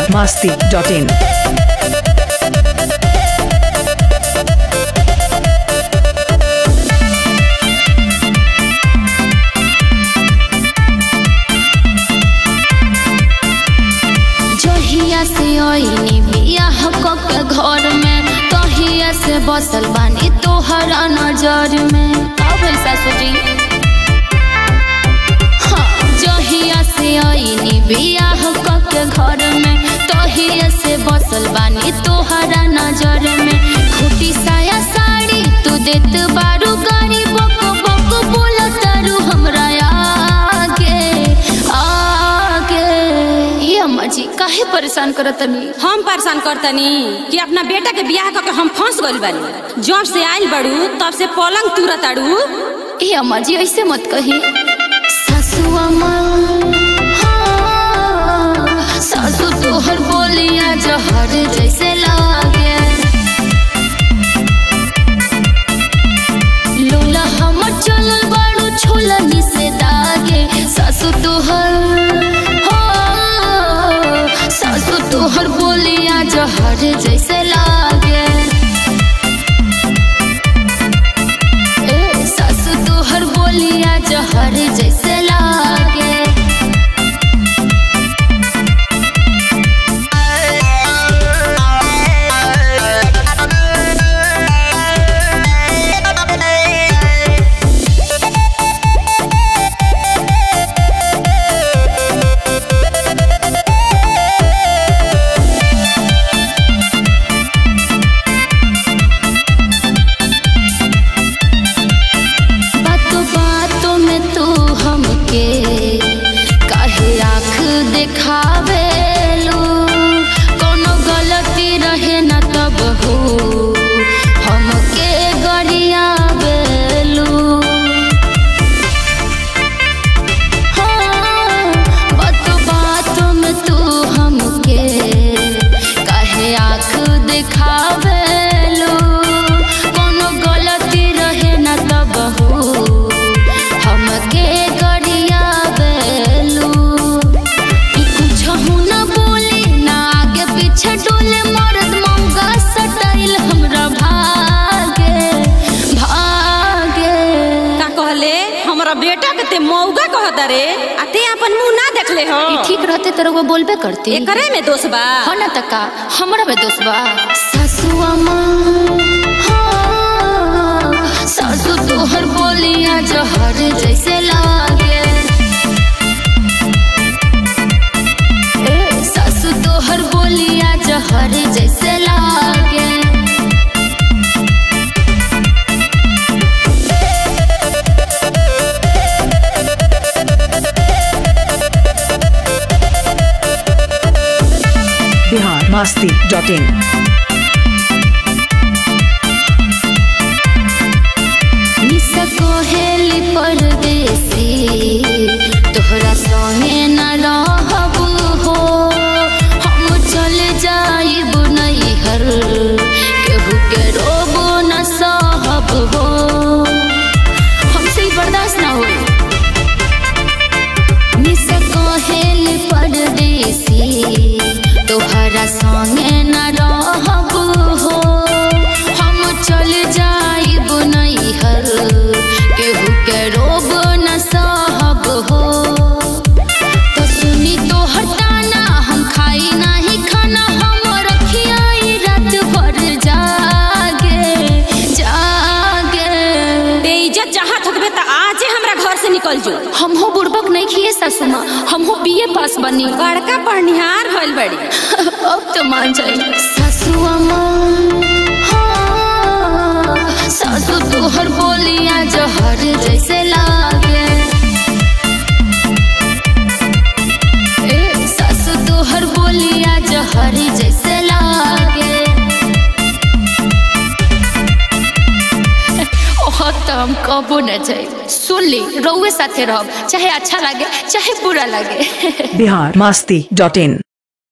masti.in. जहिया से आईनी बियाह क के घर में तहिया से बसल बानी तोहरा नजर में का भइल सासुजी हाँ, जहिया से आईनी बियाह क के घर में तहिया से बसल बानी तोहरा नजर में खूटी साया साड़ी तू देत बारू गाड़ी बक बक बोलत तारू हमरा आगे आगे ये अम्मा जी काहे परेशान करत तनी हम परेशान करतनी कि अपना बेटा के बियाह करके हम फंस गइल बानी जब से आइल बड़ू तब से पलंग तुरत ताड़ू ए अम्मा जी ऐसे मत कही सासू अम्मा हाँ, सासू तोहर बोलिया जहर जैसे लागे लोला हमर चलल बाड़ू छोलनी से दागे सासू तोहर हाँ, सासू तोहर बोलिया जहर जैसे लागे ए, सासू तोहर बोलिया जहर जैसे लागे बातों बातों में तू हमके काहे आँख देखावे लो कोनो गलती रहे न तब हो हमके गरियावे लो हाँ, बातों बातों में तू हमके काहे आँख देखावे लो कोनो गलती रहे न तब हो हमके गरियावे लो ई कुछहु न बोले ना आगे पीछे डोले मर्द मौगा सटाइल हमरा भागे भागे का कहले हमरा बेटा के ते मौगा कहता रे आ ते अपन मुंह ना देखले हो ई ठीक रहते तो रउआ बोलबे करती एकरे में दोष बा हो न तका हमरा में दोस्त बा सासू अम्मा हाँ, सासू तोहर बोलिया जहर जैसे लागे ए, सासू तोहर बोलिया जहर जैसे लागे Bihar masti.in. निसा कोहेली परदेसी तोहरा संगे न रहब हो हम चल जाइब नैहर केहू के रोबो न सहब हो हमसे ही बर्दाश्त ना होई निसा कोहेली परदेसी तोहरा संगे न रहब हो हम चल जाइब नैहर केहू के रोब न सहब हो तो सुनी तोहर ताना हम खाई नाही खाना हम रखियाई रात भर जागे जागे ते इज्जत चाहत होतबे त आजे हमरा घर से निकल जो हम हो बुड़बक नहीं खिए सासू माँ हम हो बीए पास बनी बड़का पढ़निहार होइल बड़ी अब तो मान जाए सासू अम्मा हाँ, सासू तोहर बोलिया जहर जैसे लागे ए, सासू तोहर बोलिया जहर जैसे लागे ओह तो हम कबो न जाए सुन ली रउए साथे रहब चाहे अच्छा लागे चाहे बुरा लागे Bihar masti.in.